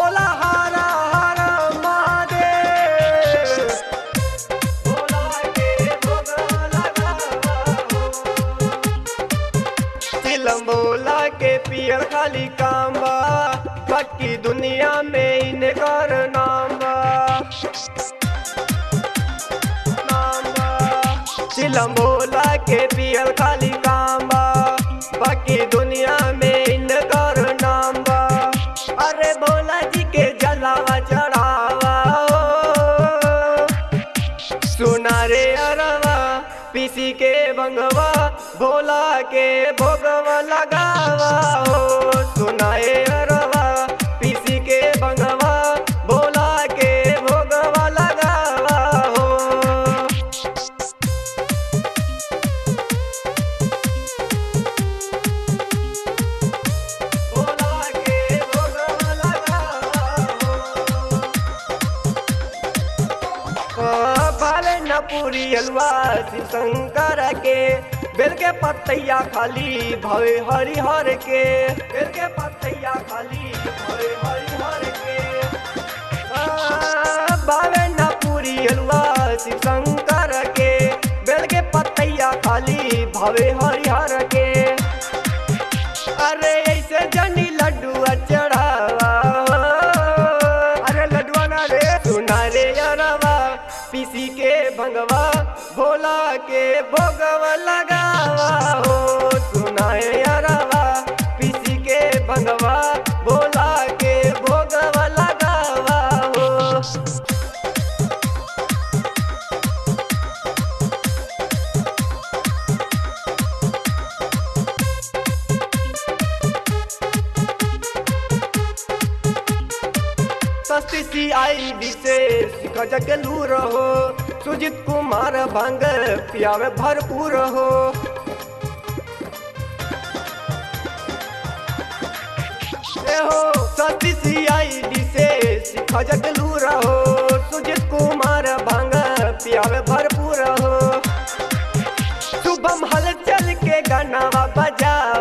बोला हर हर महादेव भोला के भोग लगावा हो चिलम बोला के पियर खाली काम बा बाकी दुनिया में इनकर नाम बा नाम बा चिलम बोला के पियर खाली काम बा बाकी दुनिया में इनकर नाम बा अरे भोला जी के जलावा चढ़ावा हो सुना रे अरवा पीसी के बंगवा भोला के भोगवा लगावा हो सुनाए अरवा पीसी के बंगवा भोला के भोगवा लगावा हो भोला के भोगवा लगावा हो बाले न पूरी हलवा शिव शंकर के बेल के पतैया खाली भवे हरि हर के बेल के पतैया खाली भवे हरि हर के आ, बावे न पूरी हलवा शिव शंकर के बेल के पतैया खाली भवे हरि हर के अरे ऐसे जनी लड्डू चढ़ावा अरे लड्डुआ ना रे सुना रे अरवा पीसी के भंगवा भोला के भोगवा लगावा हो सुनाए अरवा पीसी के भंगवा भोला के भोगवा लगावा हो सस्ती सी आई विशेष गजक लू रहो सुजित कुमार भंग पियावे भरपूर हो ए हो सस्ती सी आई विशेष गजक लू रहो सुजित कुमार भंग पियावे भरपूर हो शुभम हलचल के गानावा बजावा